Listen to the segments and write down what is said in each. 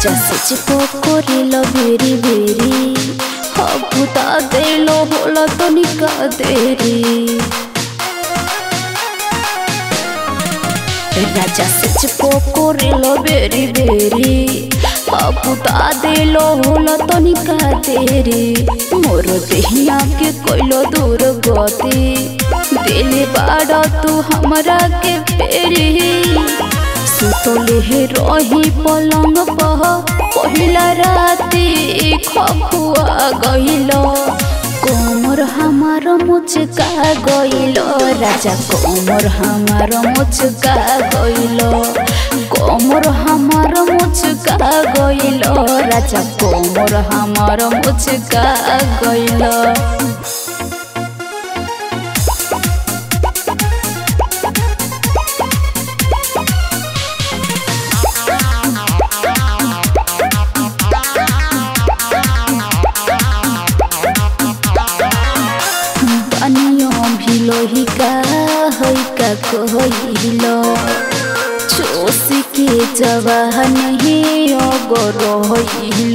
রাজা সেচ করিল ভেরি ভেরি হবুতা দেল হল তনিকা দেরি রাজা সেচ করিল ভেরি ভেরি হবুতা দেল হল তনিকা দেরি মোর দেহিয়া के কইল দূর গতি দিলে বাড় তু हमरा के पेरी सुतले हे रही पलंग पह पहिला राती खखुआ गइल कोमर हमार मुचका गइल राजा कोमर हमार मुचका गइल कोमर हमार मुचका गइल राजा कोमर हमार मुचका गइल পানীয় ভিলহিকা হৈকা কহিল চোষিকে জবান হে অগর হইল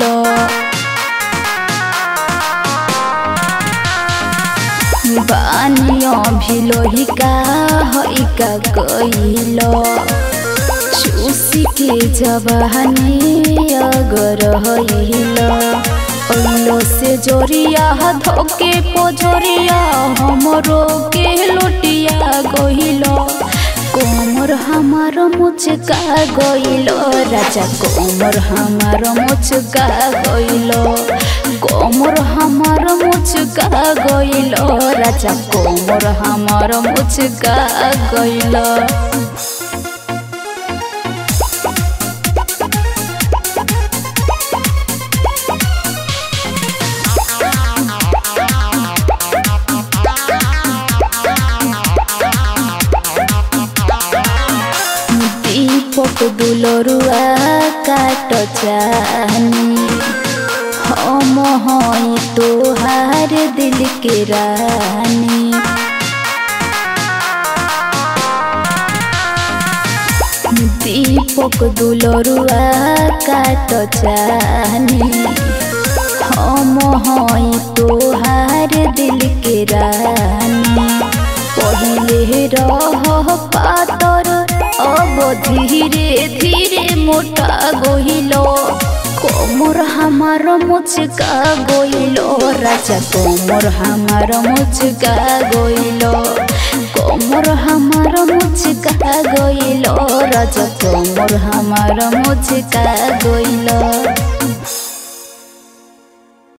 বানীয় ভিলহিকা হৈকা কহিল চুষিকে জবানে অগর হইল ओलो से जोरिया धोके पोजोरिया हमरो के लोटिया गइलो कोमर हमार मुचका गइलो राजा कोमर हमार मुचका गइलो कोमर हमार मुचका गइलो राजा कोमर हमार मुचका गइलो दीपक दुलरुआ काट चाहनी हम हई तोहार दिल के रानी दीपक दुलरुआ काट चाहनी हम हई तोहार दिल के रानी पहिले रह पातर अब धीरे धीरे मोटा गइल कोमर हमार मुचका गइल राजा कोमर हमार मुचका गइल कोमर हमार मुचका गइल राजा कोमर हमार मुचका गइल